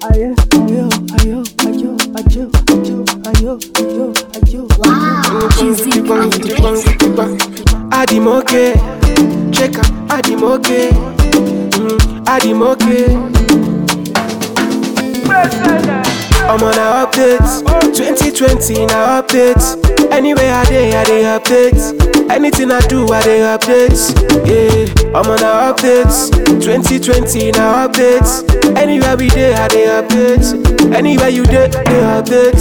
ayo, ayo, ayo, ayo, ayo, ayo, ayo, ayo. Wow, Jizzy on the beat. Adimoke, check up, Adimoke, mm, Adimoke. I'm on a update, 2020 na update. Anywhere I dey, I dey update. Anything I do, I dey update. Yeah, I'm on a update, 2020 na update. Anywhere we dey, I dey update. Anywhere you dey, dey update.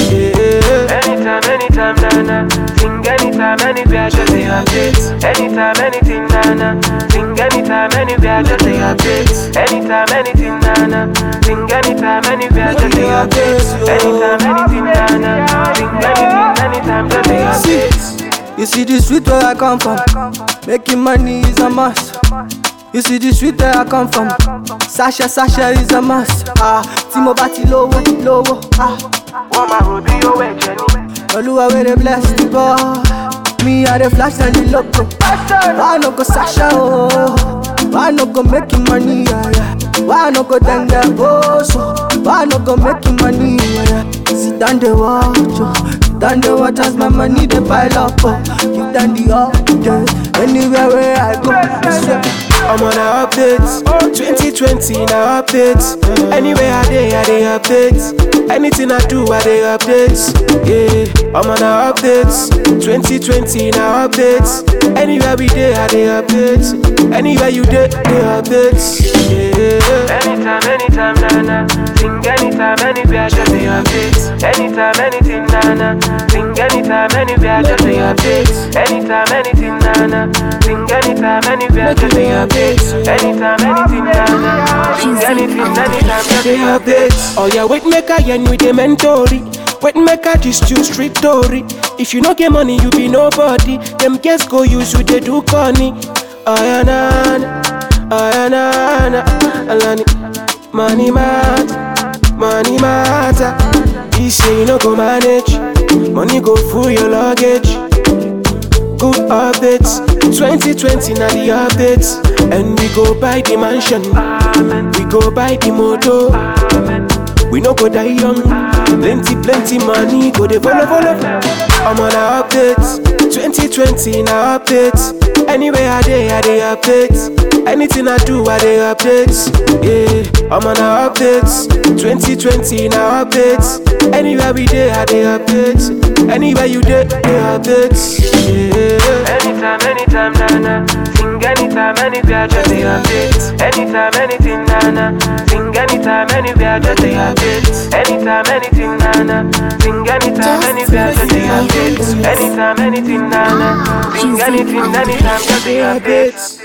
Yeah. Anytime, anytime, nana. Sing anytime, anywhere, just a update. Anytime, anything, nana. Sing anytime, anywhere, just a update. Anytime, anything, nana. Sing anytime, anywhere, just a update. Anytime, anything, nana. Sing anything, anytime, just a See, update. you see the street where I come from. Making money is a must. You see the street where I come from. Sasha, Sasha is a must. Ah, Timo Bati lowo, lowo. Ah, Wọ́n máa rò bí owó ẹ̀jẹ̀ ni. Oluwa where they bless the boy. Me I the flash and the loco. Why no go Sasha oh? Why no go making money? Yeah, yeah. Why no go then get oh so? Why no go making money? Yeah, yeah. Sit down the watch, oh. Sit down the watch as my money they pile up. Oh. Give them the update. Anywhere where I go, I swear. I'm on a update, 2020 na update. Anywhere I dey, I dey update. Anything I do, I dey update. Yeah, I'm on a update, 2020 na update. Anywhere we dey, I dey update. Anywhere you dey, dey update. Yeah. Anytime, anytime, nana. Sing anytime, anywhere, just a update. Anytime, anything, nana. Sing anytime, anywhere, just a update. Anytime, anything, nana. Sing anytime, anywhere, just a update. Anytime, anything, nana. Sing anything, anytime, just They a update. update. Oh yeah, wait make I yen with the mentori. Wait make I just you street story. If you no get money, you be nobody. Them girls go use you, they do corny. Oh yeah, na na. Oh yeah, na na. Alani. Money matter. Money matter. He say you no go manage. Money go full your luggage. Good updates. 2020 na the updates. And we go buy the mansion. We go buy the motor. We no go die young. Plenty, plenty money go dey follow, follow. I'm on a update. 2020 na update. Anywhere I dey, I dey update. Anything I do, I dey update. Yeah, I'm on a update. 2020 na update. Anywhere we dey, I dey update. Anywhere you dey, dey update. Yeah. Anytime, anytime, nana. Sing anytime, anywhere, just a update. Anytime, anything, nana. Sing anytime, anywhere, just a update. Anytime, anything, nana. Sing anytime, anywhere, just a update. Anytime, anything, nana. Sing anything, anytime, just a update.